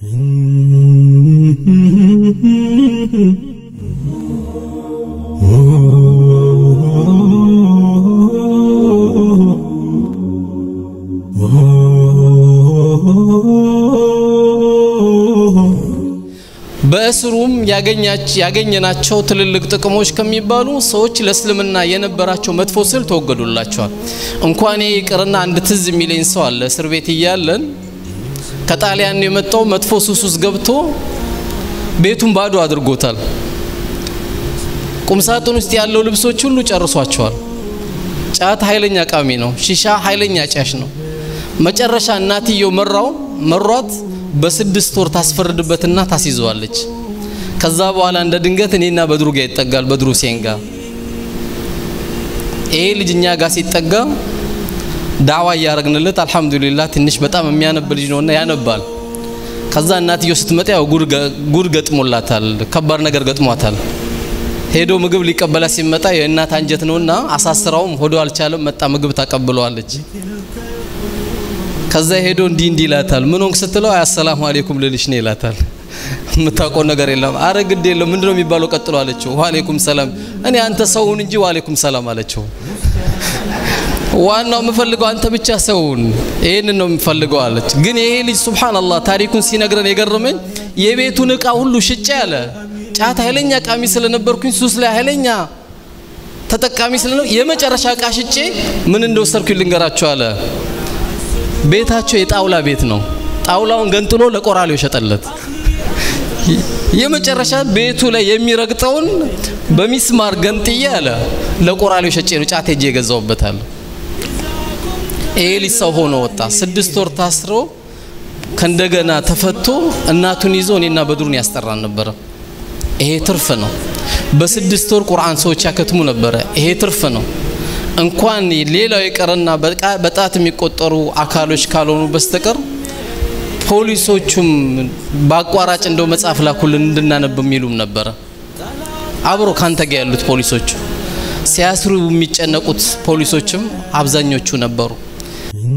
በእስሩም ያገኘናቸው ትልልቅ ጥቅሞች ከሚባሉ ሰዎች ለእስልምና የነበራቸው መጥፎ ስል ተወገዱላቸዋል። እንኳን ይቅርና አንድ ትዝ የሚለኝ ሰው አለ። እስር ቤት እያለን ከጣሊያን የመጣው መጥፎ ሱስ ውስጥ ገብቶ ቤቱን ባዶ አድርጎታል። ቁምሳጥን ውስጥ ያለው ልብሶች ሁሉ ጨርሷቸዋል። ጫት ኃይለኛ ቃሚ ነው። ሺሻ ኃይለኛ ጫሽ ነው። መጨረሻ እናትየው መራው መሯት በስድስት ወር ታስፈርድበትና ታስይዘዋለች። ከዛ በኋላ እንደ ድንገት እኔና በድሩ ጋር ይጠጋል። በድሩ ሴን ጋር ይሄ ልጅ እኛ ጋር ሲጠጋ ዳዋ እያረግንለት አልሐምዱሊላህ ትንሽ በጣም የሚያነብ ልጅ ነውና ያነባል። ከዛ እናትየው ስትመጣ ያው ጉድ ገጥሞላታል፣ ከባድ ነገር ገጥሟታል። ሄዶ ምግብ ሊቀበላ ሲመጣ የእናት አንጀት ነውና አሳስራውም ሆዶ አልቻለም። መጣ ምግብ ታቀብለዋለች። ከዛ ሄዶ እንዲህ እንዲህ ይላታል። ምን ሆንክ ስትለው አሰላሙ አሌይኩም ልልሽ ነው ይላታል። የምታውቀው ነገር የለም። አረ ግድ የለም ምንድነው የሚባለው ቀጥሎ አለችው። ዋሌኩም ሰላም። እኔ አንተ ሰውን እንጂ ዋሌኩም ሰላም አለችው። ዋናው የምፈልገው አንተ ብቻ ሰውን ይህንን ነው የምፈልገው አለች። ግን ይሄ ልጅ ሱብሃንአላህ ታሪኩን ሲነግረን የገረመኝ የቤቱን እቃ ሁሉ ሽጬ አለ ጫት ኃይለኛ ቃሚ ስለነበርኩኝ ሱስ ላይ ኃይለኛ ተጠቃሚ ስለነው የመጨረሻ እቃ ሽጬ ምን እንደወሰድኩኝ ልንገራቸው አለ። ቤታቸው የጣውላ ቤት ነው። ጣውላውን ገንጥሎ ለቆራሌው ሸጠለት። የመጨረሻ ቤቱ ላይ የሚረግጠውን በሚስማር ገንጥዬ አለ ለቆራሌው ሸጬ ነው ጫት ሄጄ የገዛውበታል። ይሄ ልጅ ሰው ሆኖ ወጣ። ስድስት ወር ታስሮ ከእንደገና ተፈቶ እናቱን ይዞ እኔና በድሩን ያስጠራን ነበረ። ይሄ ትርፍ ነው። በስድስት ወር ቁርአን ሰዎች ያከትሙ ነበረ። ይሄ ትርፍ ነው። እንኳን ሌላው የቀረና በጣት የሚቆጠሩ አካሎች ካልሆኑ በስተቀር ፖሊሶቹም በአቋራጭ እንደው መጽሐፍ ላኩልን እንድናነብ የሚሉም ነበረ። አብሮ ካንተ ጋር ያሉት ፖሊሶቹ ሲያስሩ የሚጨነቁት ፖሊሶችም አብዛኞቹ ነበሩ።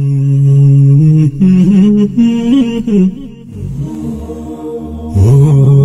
Oh